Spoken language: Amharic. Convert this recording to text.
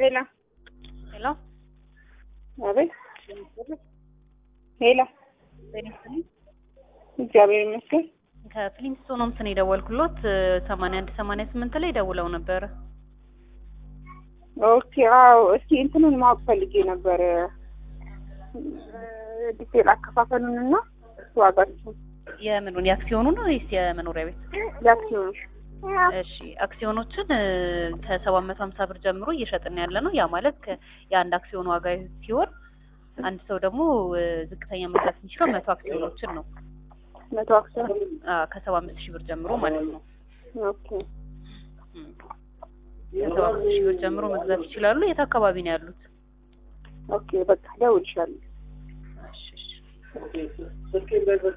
ሄላ ሄሎ አቤት ሄላ ጤና ይስጥልኝ። እግዚአብሔር ይመስገን። ከፍሊንስቶን ሆምስ ነው የደወልኩሎት ሰማንያ አንድ ሰማንያ ስምንት ላይ ደውለው ነበረ። ኦኬ አዎ፣ እስኪ እንትኑን ማወቅ ፈልጌ ነበር ዲቴል አከፋፈሉን እና ዋጋችሁን የምኑን የአክሲዮኑ ነው ወይስ የመኖሪያ ቤት? የአክሲዮኑ እሺ አክሲዮኖችን ከሰባት መቶ ሀምሳ ብር ጀምሮ እየሸጥን ያለ ነው። ያ ማለት ከ- የአንድ አክሲዮን ዋጋ ሲሆን አንድ ሰው ደግሞ እ፣ ዝቅተኛ መግዛት የሚችለው መቶ አክሲዮኖችን ነው መቶ አክሲዮን ከሰባ አምስት ሺህ ብር ጀምሮ ማለት ነው። ኦኬ እም። ከሰባ አምስት ሺህ ብር ጀምሮ መግዛት ይችላሉ። የት አካባቢ ነው ያሉት? ኦኬ በቃ ደውልሻለሁ። እሺ እሺ